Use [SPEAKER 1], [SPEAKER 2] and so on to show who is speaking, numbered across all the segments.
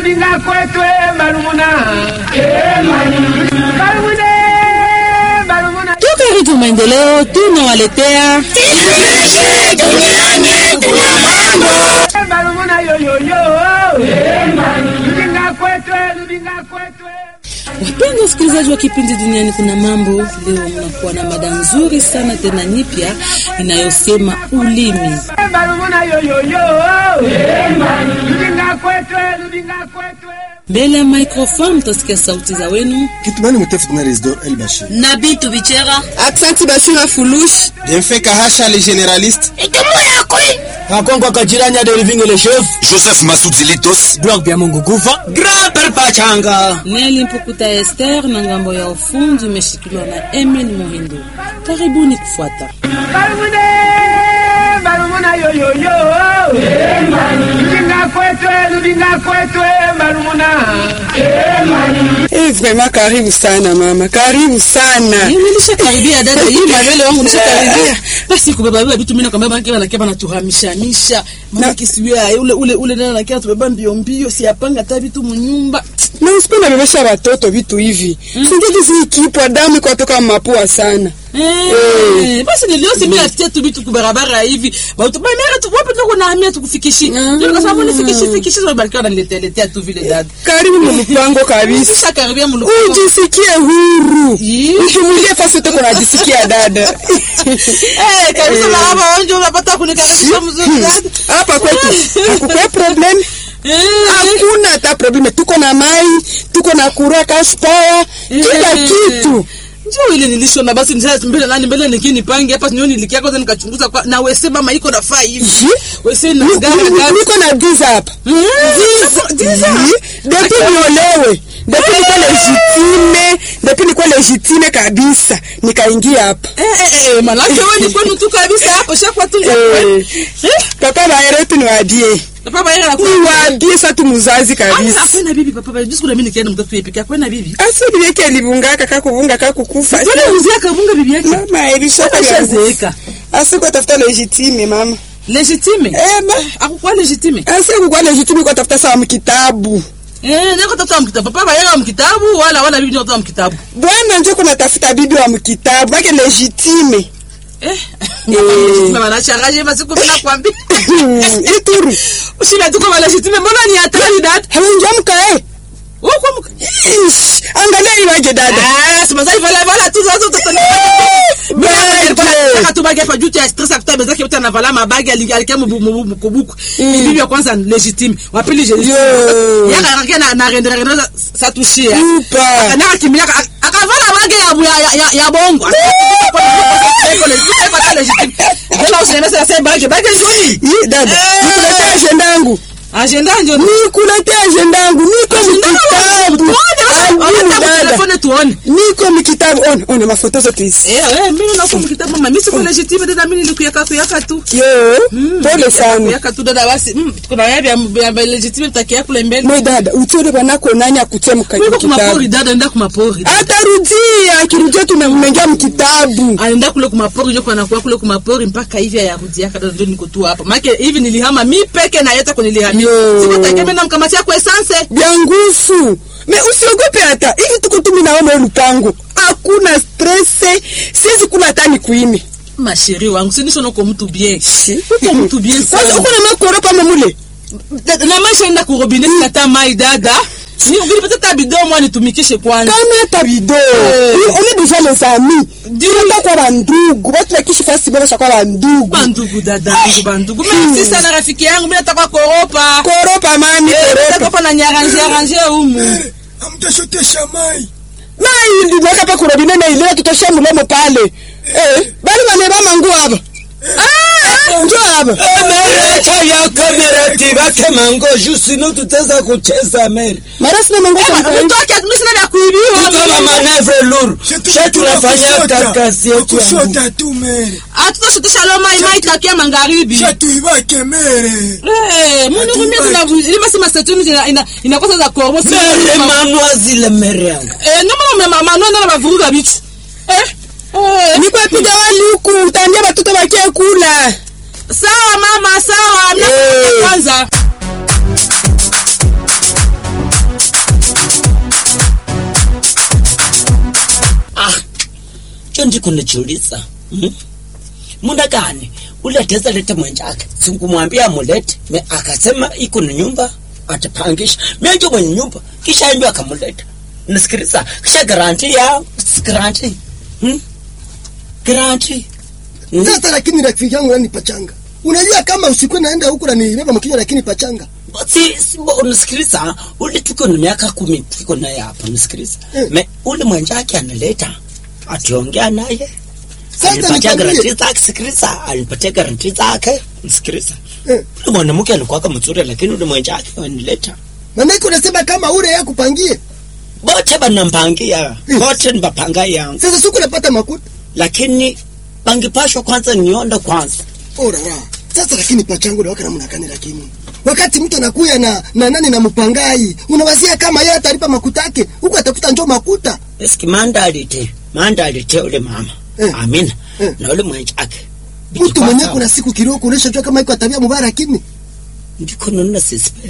[SPEAKER 1] lubinga kwetwe marumuna marumune marumuna
[SPEAKER 2] Toka Redio Maendeleo tunawaletea
[SPEAKER 1] marumuna yoyoyo lubinga kwetwe lubinga kwetwe
[SPEAKER 2] Wapenda wasikilizaji wa kipindi Duniani Kuna Mambo, leo mnakuwa na mada nzuri sana tena nyipya inayosema ulimi.
[SPEAKER 1] marumuna yoyoyo lubinga kwetwe lubinga kwetwe
[SPEAKER 2] Mbele ya microphone mtasikia sauti za wenu.
[SPEAKER 3] Kitumani Mutefu na Resdor El Bashir.
[SPEAKER 2] Nabii Tubichera
[SPEAKER 4] Aksanti Bashira Fulush.
[SPEAKER 3] Bienfait Kahasha le généraliste.
[SPEAKER 5] Akongo Kajiranya de Living le chef.
[SPEAKER 6] Joseph Masudilitos
[SPEAKER 5] Block bya Mungu Kufa. Grand Père Pachanga.
[SPEAKER 2] Neli Mpukuta Esther na ngambo ya ufundi imeshikiliwa na Emil Muhindo. Karibuni kufuata.
[SPEAKER 1] marumune marumuna yoyoyo lubinga kwetwe lubinga kwetwe marumuna
[SPEAKER 4] Eh, vraiment karibu sana mama, karibu sana.
[SPEAKER 2] Mimi nilishakaribia dada, hii mabele wangu nishakaribia. Basi kubeba beba vitu mimi nakwambia bana kiba nakiba natuhamishanisha. Mama kisiwia ule ule ule nana nakia tubeba mbio mbio siapanga hata vitu munyumba.
[SPEAKER 4] Na usipenda bebesha watoto vitu hivi. Singeli zikipwa damu kwa toka mapua sana.
[SPEAKER 2] Eh, basi niliosi mimi nafikia tu vitu kubarabara hivi. Watu ba mera tu wapi tuko na hamia tukufikishi. Ndio kwa sababu nifikishi fikishi so balikiwa wananiletea letea tu vile dada.
[SPEAKER 4] Karibu mlupango kabisa.
[SPEAKER 2] Nishakaribia muluko.
[SPEAKER 4] Ujisikie huru.
[SPEAKER 2] Ii.
[SPEAKER 4] Mtumulie fasi uko unajisikia dada.
[SPEAKER 2] Eh, kabisa na hapa onjo unapata kunikaribisha mzuri dada.
[SPEAKER 4] Hapa kwetu hakukwe problem.
[SPEAKER 2] Eh.
[SPEAKER 4] Hakuna hata problem. Tuko na mai, tuko na kura kashpaya, kila
[SPEAKER 2] Eh.
[SPEAKER 4] kitu.
[SPEAKER 2] Njoo ile nilishona basi nisema mbele nani mbele nikini pange hapa nioni nilikia kwanza nikachunguza kwa na wese mama iko nafaa hivi.
[SPEAKER 4] Ji?
[SPEAKER 2] Wese na
[SPEAKER 4] Ni-
[SPEAKER 2] gari
[SPEAKER 4] ni-
[SPEAKER 2] gari.
[SPEAKER 4] Niko na giza hapa. Depuis niolewe, depuis nikuwa legitime, depuis nikuwa legitime kabisa, nikaingia hapa.
[SPEAKER 2] Eh eh eh malaki wewe ni kwenu tu kabisa hapo shakwa tu.
[SPEAKER 4] Eh,
[SPEAKER 2] Eh?
[SPEAKER 4] Papa baere tu niwadie,
[SPEAKER 2] Papa baera na kwa.
[SPEAKER 4] niwadie sa tu muzazi kabisa.
[SPEAKER 2] Akwena bibi papa baera jusko na mimi nikienda mtoto yepika akwena bibi.
[SPEAKER 4] Asa bileke alibungaka kakubunga kakukufa.
[SPEAKER 2] Tuna muzia kabunga bibi yake.
[SPEAKER 4] Mama elishoka
[SPEAKER 2] Ashazeeka.
[SPEAKER 4] Asiko tafuta legitime mama.
[SPEAKER 2] Legitime.
[SPEAKER 4] Eh ma,
[SPEAKER 2] Akukwa legitime.
[SPEAKER 4] asiko kwa legitime kwa tafuta sawa mkitabu.
[SPEAKER 2] Eh, niko tata mkitabu. Papa baera mkitabu wala wala bibi ndio mkitabu.
[SPEAKER 4] Bwana njoo kuna tafuta bibi wa mkitabu, bake legitime.
[SPEAKER 2] Eh. Legitime maana charaje basi kuna kwambia.
[SPEAKER 4] Ituru.
[SPEAKER 2] Usina tuko wala legitime mbona ni hatari dad?
[SPEAKER 4] Hawenjua mkae.
[SPEAKER 2] Uko mka.
[SPEAKER 4] Ish, Angalia iwaje dada.
[SPEAKER 2] Ah, sema sasa vala vala tu zote tutani. Saka tu bagi hapa juu ya stress akuta bezake yote anavala mabagi alikia mkubuku. Bibi ya kwanza legitime. Wa pili je.
[SPEAKER 4] Yo.
[SPEAKER 2] Yaka anakia na na rendera rendera sa tushia.
[SPEAKER 4] Upa.
[SPEAKER 2] Akana kimia akavala bagi ya ya ya, ya bongo. Jela usiende sasa bagi bagi njoni.
[SPEAKER 4] Yi, dada,
[SPEAKER 2] Eh.
[SPEAKER 4] nikuletea agenda yangu.
[SPEAKER 2] Agenda njoni.
[SPEAKER 4] Nikuletea agenda yangu. Niko mkitabu. Ayu, dada.
[SPEAKER 2] Telefone tuone.
[SPEAKER 4] Niko mkitabu. Ona, ona mafoto zote hizi.
[SPEAKER 2] Eh, eh, mimi nako mkitabu mama, mimi siko legitime dada, mimi nilikuyaka kuyaka tu.
[SPEAKER 4] Yo, pole sana.
[SPEAKER 2] Kuyaka tu dada basi. Mm, kuna yabi ya ya legitime takia kule mbele.
[SPEAKER 4] Mwe dada, utione bwanako nani akutie mka-
[SPEAKER 2] Mimi kuma
[SPEAKER 4] mkitabu.
[SPEAKER 2] pori dada, nenda kuma pori.
[SPEAKER 4] Atarudia, akirudia tunammengia mkitabu.
[SPEAKER 2] Anaenda kule kuma pori, ndio kuna kwa kule kuma pori mpaka hivi ayarudi yaka dada, ndio niko tu hapa. Maana hivi nilihama mi peke na yeta kunilihamia.
[SPEAKER 4] Yo.
[SPEAKER 2] Siko takia mimi namkamatia kwa essence.
[SPEAKER 4] Bya nguvu. Me usiogope hata. Hivi tuko tu mimi na wewe lupango. Hakuna stress. Siwezi kula hata ni kuimi.
[SPEAKER 2] Masheri wangu, si nisho nako mtu bien. Uko mtu bien
[SPEAKER 4] Kwanza
[SPEAKER 2] sana.
[SPEAKER 4] uko na makoro kama mule.
[SPEAKER 2] Dada, Na maisha enda ku robinet kata mai dada. Ni ngilipata tabido mwa nitumikishe kwanza.
[SPEAKER 4] kama hata bido
[SPEAKER 2] Eh.
[SPEAKER 4] on est déjà les amis
[SPEAKER 2] Ndio.
[SPEAKER 4] tunaenda kwa bandugu watu wakishi fasi bora kwa bandugu
[SPEAKER 2] bandugu dadangu bandugu merci sana rafiki yangu mimi nataka koropa
[SPEAKER 4] koropa mami
[SPEAKER 2] Eh, nataka
[SPEAKER 4] koropa
[SPEAKER 2] hapa na nyaranje aranje humu
[SPEAKER 3] Amtashotesha mai.
[SPEAKER 4] na ili naka pa kurobine na ile tutosha mulemo pale eh bali bane ba mangu hapa ah njoo hapa
[SPEAKER 5] Acha ya kamera tibake mango jusino tutaweza kucheza meri.
[SPEAKER 4] mara sina mangu kwa
[SPEAKER 2] mtoke mimi sina vya kuibiwa
[SPEAKER 5] Kama manevre lourd. Sasa tunafanya kazi yetu ya Mungu.
[SPEAKER 3] Kushota tu mere.
[SPEAKER 2] atutoshutisha lo mai mai takia magharibi
[SPEAKER 3] Shatuibake mere.
[SPEAKER 2] eh mimi ngumia tuna ilima sima statuni ina ina inakosa za korbo
[SPEAKER 5] Mere manwa zile mere yangu.
[SPEAKER 2] eh no mama mama no na bavuruga bitu eh eh
[SPEAKER 4] ni kwa piga wali huku utaambia watoto wakie kula
[SPEAKER 2] sawa mama sawa mimi
[SPEAKER 4] Eh.
[SPEAKER 2] kwanza
[SPEAKER 5] ndiko najiuliza hmm? muda gani ule ataweza leta mwenjake sikumwambia amulete me akasema iko na nyumba atapangisha menjo mwenye nyumba kisha njo akamuleta nasikiliza kisha garanti ya garanti hmm? garanti hmm?
[SPEAKER 7] Sasa lakini rafiki yangu nani pachanga? Unajua kama usiku naenda huko na nibeba mkinywa lakini pachanga.
[SPEAKER 5] si, si bo- unasikiliza ule tuko na miaka kumi tuko naye hapa unasikiliza
[SPEAKER 7] Mm.
[SPEAKER 5] me ule mwenjake analeta ationgea naye
[SPEAKER 7] Sasa
[SPEAKER 5] alipatia
[SPEAKER 7] nikwambie-
[SPEAKER 5] garanti zake sikiliza alipatia garanti zake msikiliza
[SPEAKER 7] Eh.
[SPEAKER 5] ule mwanamke alikuwaka mzuri lakini ule mwenjake wanileta
[SPEAKER 7] Maana unasema kama ule yeye kupangie.
[SPEAKER 5] bote banampangia
[SPEAKER 7] Mm.
[SPEAKER 5] bote nibapanga yangu
[SPEAKER 7] Sasa siku napata makuta.
[SPEAKER 5] lakini pangipashwa kwanza nionda kwanza
[SPEAKER 7] Ora ra. Sasa lakini pachanga ule waka namna gani lakini? Wakati mtu anakuya na na nani na mpangai, unawazia kama yeye atalipa makuta yake, huko atafuta njoo makuta.
[SPEAKER 5] eski manda alite manda alite ule mama
[SPEAKER 7] Eh.
[SPEAKER 5] amina
[SPEAKER 7] Eh.
[SPEAKER 5] na ule mwenjake
[SPEAKER 7] Mtu mwenyewe kuna siku kidogo kuonesha jua kama iko tabia mbaya lakini
[SPEAKER 5] ndiko nonna sisipe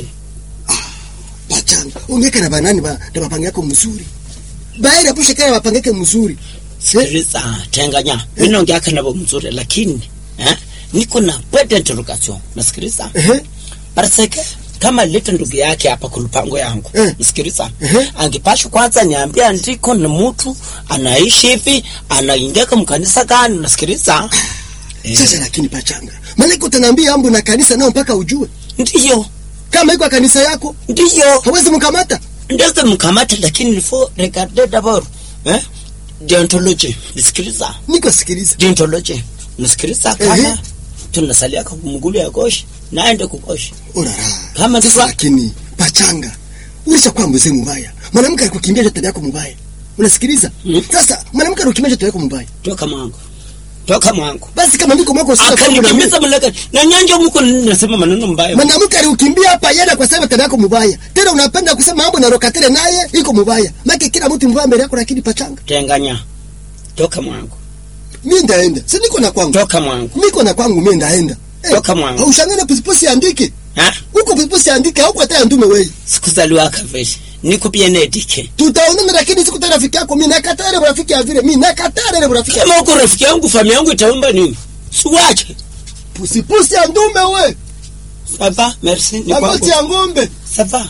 [SPEAKER 7] pachanga. Ungeka na banani ba na mapanga yako mzuri. Baada pusha kana mapanga yake mzuri.
[SPEAKER 5] sikiliza tenganya minongeaka navo mzuri lakini eh, niko na pwede interrogation nasikiliza
[SPEAKER 7] Ehe.
[SPEAKER 5] parseke kama leta ndugu yake hapa kulupango yangu
[SPEAKER 7] Eh.
[SPEAKER 5] msikiliza
[SPEAKER 7] Ehe.
[SPEAKER 5] angepasha kwanza niambia ndiko na mtu anaishi hivi anaingiaka mkanisa gani nasikiliza
[SPEAKER 7] Sasa lakini pachanga. Maana iko utaniambia ambu na kanisa nao mpaka ujue.
[SPEAKER 5] ndiyo
[SPEAKER 7] Kama iko kanisa yako,
[SPEAKER 5] ndiyo
[SPEAKER 7] hawezi mkamata.
[SPEAKER 5] ndeze mkamata lakini ilfo regarde dabord eh? deontology nisikiliza
[SPEAKER 7] Niko sikiliza.
[SPEAKER 5] deontology nisikiliza
[SPEAKER 7] Ehe.
[SPEAKER 5] kama tunasalia kumgulu ya goshi naende kugoshi
[SPEAKER 7] Ora ra.
[SPEAKER 5] Kama
[SPEAKER 7] Sasa
[SPEAKER 5] ndivyo-
[SPEAKER 7] lakini pachanga. Ulishakuwa mzee mbaya. Mwanamke alikukimbia tabia yako mbaya. Unasikiliza?
[SPEAKER 5] Mm.
[SPEAKER 7] Sasa mwanamke alikukimbia tabia yako mbaya.
[SPEAKER 5] toka mwangu toka mwangu
[SPEAKER 7] Basi kama ndiko mwako sasa
[SPEAKER 5] akanikimbiza mlaka na nyanja muko nasema maneno mbaya
[SPEAKER 7] Mwanamke aliukimbia hapa yenda kwa sababu tabia yako mbaya. Tena unapenda kusema mambo na rokatele naye iko mbaya. Maki kila mtu mbaya mbele yako lakini pachanga.
[SPEAKER 5] tenganya toka mwangu
[SPEAKER 7] Mimi ndaenda. Si niko na kwangu.
[SPEAKER 5] toka mwangu
[SPEAKER 7] Niko na kwangu mimi ndaenda. Eh,
[SPEAKER 5] Toka mwangu.
[SPEAKER 7] Haushangana pusipusi andike.
[SPEAKER 5] ha
[SPEAKER 7] Huko pusipusi andike huko hata ndume wewe.
[SPEAKER 5] sikuzaliwa kaveshi niko bienedike
[SPEAKER 7] Tutaonana lakini siku tena rafiki yako mimi nakataa ile rafiki ya vile. Mimi nakataa ile rafiki.
[SPEAKER 5] kama uko rafiki yangu familia yangu itaomba nini siwache
[SPEAKER 7] Pusipusi ya ndume wewe.
[SPEAKER 5] sava merci ni
[SPEAKER 7] Magoti
[SPEAKER 5] kwangu
[SPEAKER 7] ya ng'ombe.
[SPEAKER 5] sava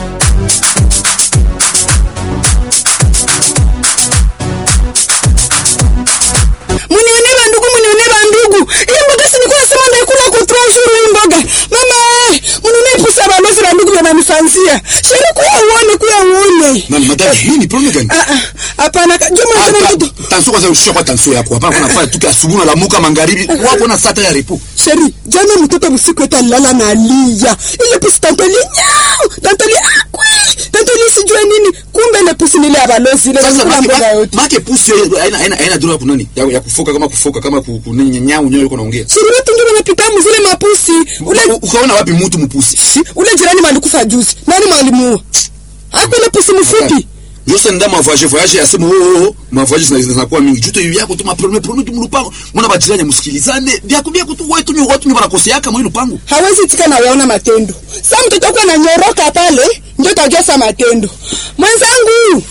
[SPEAKER 4] Munione bandugu, munione bandugu. Hii mboga si nilikuwa nasema ndaikula kwa trois jours hii mboga. Mama, eh, munione pusa balozi bandugu wananifanzia. Sheri kuya uone, kuya uone.
[SPEAKER 6] Nani madame, nini problem gani?
[SPEAKER 4] Ah ah, hapana, ka- njoo mwana
[SPEAKER 6] Hata
[SPEAKER 4] mtoto.
[SPEAKER 6] tanso kwanza ushia kwa tanso yako. Hapana kuna fanya tuki asubuhi na lamuka magharibi. Wako na sata ya repo.
[SPEAKER 4] Sheri, jana mtoto usiku eti alilala na alia. Ile pusi tantoli nyao, tantoli akwi, tantoli sijue nini. Kumbe ile pusi nile ya balozi ile
[SPEAKER 6] Sasa
[SPEAKER 4] wanakula mboga
[SPEAKER 6] make
[SPEAKER 4] yote.
[SPEAKER 6] make pusi haina haina haina droga kunani? Ya, ya kufoka kama kufoka kama kunini nyau nyoyo yuko naongea.
[SPEAKER 4] Sheri wetu ndio wanapita mzile mapusi. Ule
[SPEAKER 6] U- Ukaona wapi mtu mpusi?
[SPEAKER 4] Si, ule jirani malikufa juzi. Nani mwalimu? Hapo ile pusi mfupi.
[SPEAKER 6] Yose nda mavoyage voyage yasema oh oh mavoyage zina zinakuwa mingi. Juto hivi yako tu ma problem problem tu mlupango. Mwana bajiranya msikilizane. Vyako vyako tu wetu ni watu ni wanakosea yaka mwi lupango.
[SPEAKER 4] hawezi tika na waona matendo. Sa mtoto wako ananyoroka pale, ndio utajua sa matendo. Mwenzangu,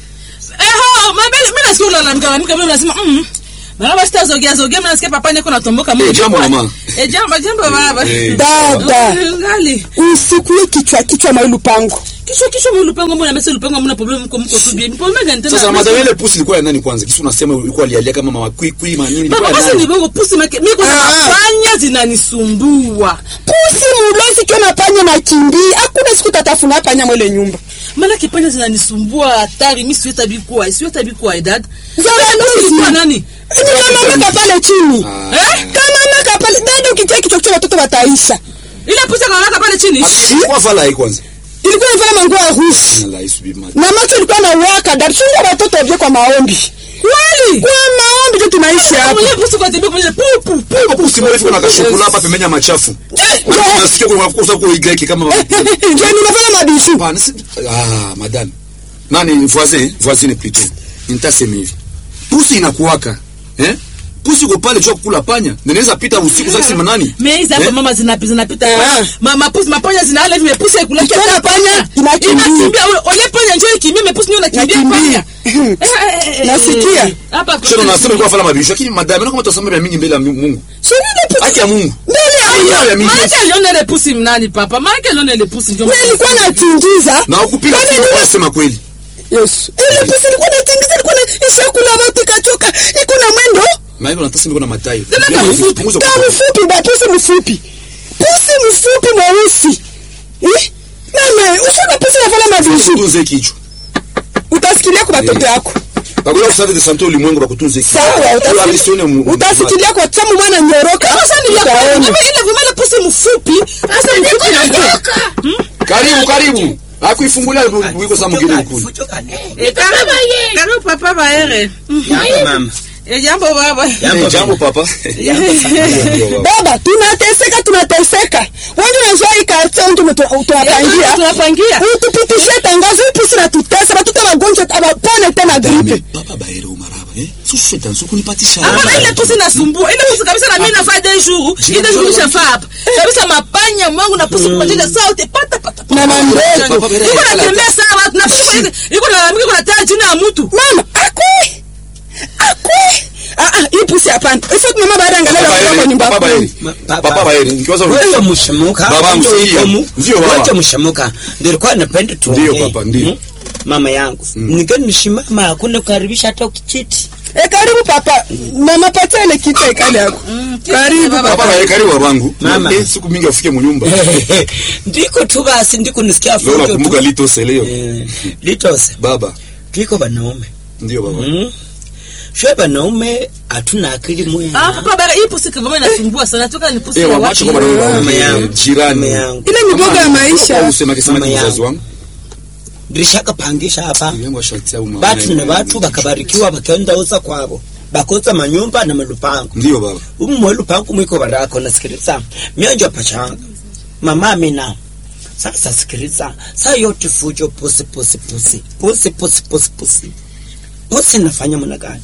[SPEAKER 2] Eho, mabele, mimi nasikia unalalamika lalamika, mimi nasema mm. Mara basi tazogea zogea, mimi nasikia papa niko natomboka
[SPEAKER 6] Eh, jambo mama.
[SPEAKER 2] Eh, jambo jambo baba.
[SPEAKER 6] Eh,
[SPEAKER 4] dada,
[SPEAKER 2] Ngali.
[SPEAKER 4] usikue kichwa kichwa mwa lupango.
[SPEAKER 2] Kisho kisho mwe lupango mbona mesi lupango mna problem mko mko tu bien. Problem gani tena?
[SPEAKER 6] Sasa madame ile pusi ilikuwa ya nani kwanza? Kisu unasema ilikuwa alialia kama mama kwi kwi manini
[SPEAKER 2] Baba
[SPEAKER 6] ilikuwa ya
[SPEAKER 2] basi ni
[SPEAKER 6] nani?
[SPEAKER 2] bongo pusi make mimi kwa
[SPEAKER 4] Ah.
[SPEAKER 2] fanya zinanisumbua.
[SPEAKER 4] Pusi mulozi kio na panya na kimbi, hakuna siku tatafuna panya mwele nyumba.
[SPEAKER 2] Maana kipanya zinanisumbua hatari, mimi siweta bikuwa, siweta bikuwa dad.
[SPEAKER 4] Zara
[SPEAKER 2] Kwa
[SPEAKER 4] nusi.
[SPEAKER 2] nani?
[SPEAKER 4] Nikamamaka pale chini.
[SPEAKER 6] Ah.
[SPEAKER 2] Eh?
[SPEAKER 4] Kamamaka pale, dada ukitia kichwa kichwa watoto wataisha.
[SPEAKER 2] Ile pusi kanaweka pale chini.
[SPEAKER 6] Kwa vala hii kwanza.
[SPEAKER 4] Ilikuwa inafanya manguo ya rusi.
[SPEAKER 6] Na la isubi mama.
[SPEAKER 4] Na macho ilikuwa na waka, dada chunga watoto vye kwa maombi.
[SPEAKER 2] Kweli?
[SPEAKER 4] Kwa maombi ndio tunaishi hapa.
[SPEAKER 2] Mwenye pusi kwa tibia kwenye pu pu pu.
[SPEAKER 6] Kwa pusi mrefu na kashukula hapa pembeni ya machafu.
[SPEAKER 4] Ndio.
[SPEAKER 6] Unasikia kwa kwa kwa Y kama
[SPEAKER 4] Ndio ninafanya mabishu.
[SPEAKER 6] Hapana, si- ah, madame. Nani voisin, voisine plutôt. Nitasema hivi. Pusi inakuwaka. Eh? Pusi uko pale jua kukula panya. Ninaweza pita usiku sasa sema nani?
[SPEAKER 2] Meiza hapo
[SPEAKER 6] Eh?
[SPEAKER 2] mama zinapita zinapita.
[SPEAKER 4] Ah.
[SPEAKER 2] Mama pusi mapanya zinale vimepusi ikulaki
[SPEAKER 4] Ikiona panya, inakimbia.
[SPEAKER 2] Inakimbia ule- ole panya njoo ikimbia mepusi ndio nakimbia
[SPEAKER 4] Nakimbia.
[SPEAKER 2] panya.
[SPEAKER 4] Nasikia.
[SPEAKER 2] Hapa
[SPEAKER 6] Sio unasema kwa fala mabisho lakini madame na kama tutasema vya mingi mbele ya Mungu. Haki ya Mungu.
[SPEAKER 4] mbele ya
[SPEAKER 6] Haki ya mingi.
[SPEAKER 2] Maana aliona ile pusi mnani papa. Maana aliona ile pusi ndio.
[SPEAKER 4] Mimi nilikuwa natingiza
[SPEAKER 6] Na ukupiga
[SPEAKER 4] Kwani
[SPEAKER 6] simu
[SPEAKER 4] nini-
[SPEAKER 6] kwa sema kweli.
[SPEAKER 4] Yesu ile pusi ilikuwa natingiza ilikuwa na ishakula watu ikachoka iko na mwendo
[SPEAKER 6] Na hivyo nataka niko na matayo.
[SPEAKER 2] Tena mfupi.
[SPEAKER 6] Punguza
[SPEAKER 4] ta
[SPEAKER 6] kwa-
[SPEAKER 4] mfupi ba pusi mfupi pusi mfupi mweusi eh mama ushaga pusi na fala mavishi
[SPEAKER 6] Tunze kichwa.
[SPEAKER 4] utasikilia kwa watoto yako
[SPEAKER 6] Bagola kusave de santo ulimwengu bakutunze kichwa.
[SPEAKER 4] sawa
[SPEAKER 6] Hiyo amisione mu-
[SPEAKER 4] utasikilia utasikilia kwa tamu mwana nyoroka
[SPEAKER 2] Sasa ni ile
[SPEAKER 4] utaona
[SPEAKER 2] vile pusi mfupi. Sasa mfupi na
[SPEAKER 6] Karibu karibu. Akuifungulia wiko za mwingine kule.
[SPEAKER 2] Eh, karibu karibu papa baere.
[SPEAKER 5] Jambo mama.
[SPEAKER 2] Eh, jambo baba.
[SPEAKER 5] Jambo
[SPEAKER 6] Eh, Jambo
[SPEAKER 5] baba.
[SPEAKER 6] papa.
[SPEAKER 4] baba tunateseka tunateseka wewe unajua hii karton ndio tunapangia
[SPEAKER 2] Tunapangia.
[SPEAKER 4] utupitishe tangazo hii pusi na tutesa watoto wagonjwa abapone tena gripe
[SPEAKER 6] Papa baere umaraba. Eh? Sio tanzo kunipatisha.
[SPEAKER 2] Hapana, ile pusi nasumbua. Ile pusi kabisa na mimi nafanya deux jours. Ile jours nishafaa hapa. Kabisa mapanya mwangu na pusi kupatia sauti pata pata. pata.
[SPEAKER 4] Na mandeko.
[SPEAKER 6] Papa baere.
[SPEAKER 2] Iko natembea sawa na pusi iko na iko na taa jina ya mtu.
[SPEAKER 4] mama akwe akwe ah ah hii pusi hapana ifo mama baada angalia
[SPEAKER 6] Papa
[SPEAKER 4] kwa
[SPEAKER 6] baere.
[SPEAKER 4] nyumba
[SPEAKER 6] Papa
[SPEAKER 4] kuu.
[SPEAKER 6] baere.
[SPEAKER 5] Papa.
[SPEAKER 6] Papa baere. Nikiwaza
[SPEAKER 5] Wewe mshamuka.
[SPEAKER 6] Baba msikia. Ndio baba.
[SPEAKER 5] Wewe mshamuka. Ndio nilikuwa napenda tu.
[SPEAKER 6] Ndio, papa, ndio.
[SPEAKER 5] Mama yangu. Ningeni nisimama hakuna kukaribisha hata ukichiti.
[SPEAKER 4] eh karibu papa mama patia ile kitu ikale yako karibu
[SPEAKER 6] Papa
[SPEAKER 4] papa
[SPEAKER 6] baere karibu babangu.
[SPEAKER 5] Mama.
[SPEAKER 6] Eh, siku mingi afike mu nyumba.
[SPEAKER 5] Ndiko tu basi ndiko nisikia
[SPEAKER 6] Leo
[SPEAKER 5] fujo
[SPEAKER 6] nakumbuka
[SPEAKER 5] tu.
[SPEAKER 6] lito seleo.
[SPEAKER 5] Eh, Litose.
[SPEAKER 6] Baba.
[SPEAKER 5] Tuko wanaume.
[SPEAKER 6] Ndio baba.
[SPEAKER 5] Mm. Shwe wanaume hatuna akili
[SPEAKER 2] Ah,
[SPEAKER 5] moya.
[SPEAKER 2] papa bara hii pusi kama inasumbua sana. Toka ni pusi
[SPEAKER 6] Eh,
[SPEAKER 2] ya
[SPEAKER 6] wamacho
[SPEAKER 2] watu.
[SPEAKER 6] kama na
[SPEAKER 5] Mama yangu.
[SPEAKER 6] jirani.
[SPEAKER 5] Mama yangu.
[SPEAKER 4] ile miboga ya maisha
[SPEAKER 6] Usema kisema
[SPEAKER 5] Mama
[SPEAKER 6] mzazi
[SPEAKER 5] yangu.
[SPEAKER 6] wangu.
[SPEAKER 5] Ndishaka pangisha hapa.
[SPEAKER 6] Yangu ashatia uma.
[SPEAKER 5] Batu na batu bakabarikiwa bakaenda uza kwabo. Bakoza manyumba na malupango.
[SPEAKER 6] Ndio baba.
[SPEAKER 5] Umu lupango mwiko barako nasikiliza. Mionjo pachanga. Mama amina. Sasa sikiliza. Saa yote fujo pusi pusi pusi. Pusi pusi pusi pusi. Pusi nafanya mwana gani?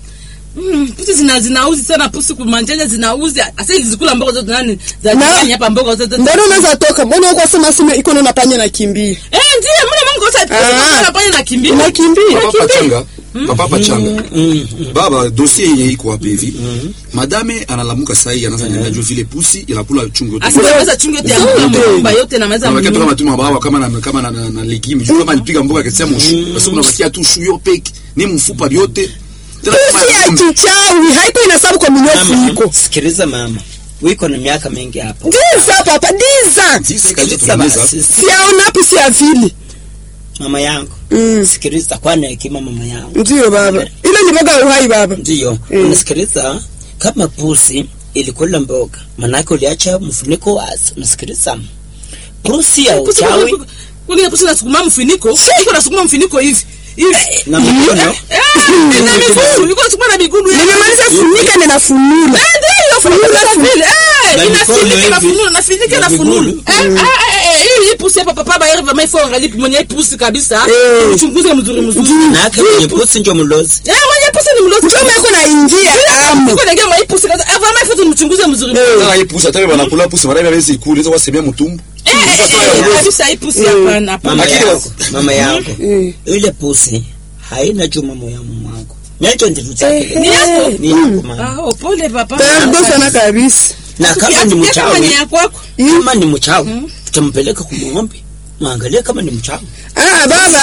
[SPEAKER 2] Mm, pusi zina zinauzi sana pusi kumanjanja zinauzi. Asa hizi zikula mboga zote nani? Za
[SPEAKER 4] Na-
[SPEAKER 2] jirani hapa mboga zote.
[SPEAKER 4] mbona unaweza toka mbona uko sema sema iko na panya na kimbia
[SPEAKER 2] Eh, ndiye mbona Mungu sasa
[SPEAKER 4] Ah.
[SPEAKER 2] anafanya na kimbia.
[SPEAKER 4] unakimbia
[SPEAKER 6] Papa pachanga. Papa pachanga.
[SPEAKER 5] Mm.
[SPEAKER 6] Baba dossier yenye iko hapa hivi. Madame analamuka saa hii anaanza nyanya juu vile pusi inakula chungu yote.
[SPEAKER 2] Asingeweza chungu yote ya nyumba yote na meza
[SPEAKER 6] Unabakia tu
[SPEAKER 2] mnyumba.
[SPEAKER 6] kama tuma baba kama na kama na, na, na legume. Juu kama alipiga mboga akisema mushu. Basi unabakia tu shu yo peke. Ni mfupa yote. Tena
[SPEAKER 4] pusi ya
[SPEAKER 6] kama
[SPEAKER 4] kichawi haiko inasabu kwa minyofu
[SPEAKER 5] Mama,
[SPEAKER 4] iko
[SPEAKER 5] sikiliza mama. Wiko na miaka mingi hapo.
[SPEAKER 4] diza papa diza
[SPEAKER 6] Disi kabisa
[SPEAKER 5] Sikiliza
[SPEAKER 6] tunameza.
[SPEAKER 5] basi.
[SPEAKER 4] siaona pusi ya vili
[SPEAKER 5] Mama yangu.
[SPEAKER 4] Mm.
[SPEAKER 5] Sikiliza kwana hekima mama yangu.
[SPEAKER 4] ndio baba ile ni mboga ya uhai baba
[SPEAKER 5] Ndiyo.
[SPEAKER 4] Mm.
[SPEAKER 5] Unasikiliza kama pusi ilikula mboga, manake uliacha mfuniko wazi. Unasikiliza? Pusi ya
[SPEAKER 2] Pusi
[SPEAKER 5] uchawi
[SPEAKER 2] kwa- Kwani pusi nasukuma mfuniko? Iko nasukuma mfuniko hivi. Hivi.
[SPEAKER 5] na mikono.
[SPEAKER 2] Eh, na miguu, iko nasukuma na miguu. hivi.
[SPEAKER 4] nimemaliza funika ninafunula
[SPEAKER 2] Eh, ndio funula vile. Eh,
[SPEAKER 5] Na
[SPEAKER 2] inafinika
[SPEAKER 5] mikono
[SPEAKER 2] na
[SPEAKER 5] hivi.
[SPEAKER 2] funula, nafinika
[SPEAKER 5] Na
[SPEAKER 2] na funula.
[SPEAKER 5] miguu.
[SPEAKER 2] Eh, eh, eh, hii hii pusi hapa papa ba yerva mai fonga lipi mwenye hii pusi kabisa.
[SPEAKER 4] Eh.
[SPEAKER 2] Uchunguze mzuri mzuri.
[SPEAKER 5] Manake mwenye pusi ndio mlozi.
[SPEAKER 2] Eh, mwenye pusi ni mlozi.
[SPEAKER 4] njoo meko na ingia amo
[SPEAKER 2] Niko naingia mai pusi kabisa. Eh, vraiment faut tumchunguze mzuri mzuri.
[SPEAKER 6] Sasa hii pusi hata kama wanakula pusi mara hawezi ikula hizo wasemea mtumbo.
[SPEAKER 2] Eh, eh, eh, kabisa hii pusi hapana hapana.
[SPEAKER 5] Mama
[SPEAKER 6] Lakini
[SPEAKER 5] yangu, mama yangu.
[SPEAKER 4] Mm.
[SPEAKER 5] Ile pusi haina juma moyo mwangu. Nacho ndio tutake.
[SPEAKER 2] Ni yako?
[SPEAKER 5] Ni yako mama.
[SPEAKER 2] Ah, oh, pole papa.
[SPEAKER 4] tardo sana kabisa
[SPEAKER 5] Na kama ni
[SPEAKER 2] Kama ni
[SPEAKER 5] mchawi,
[SPEAKER 2] ya kwako.
[SPEAKER 5] kama ni mchawi, tutampeleka kumwombe. Muangalie kama ni mchawi.
[SPEAKER 4] ah baba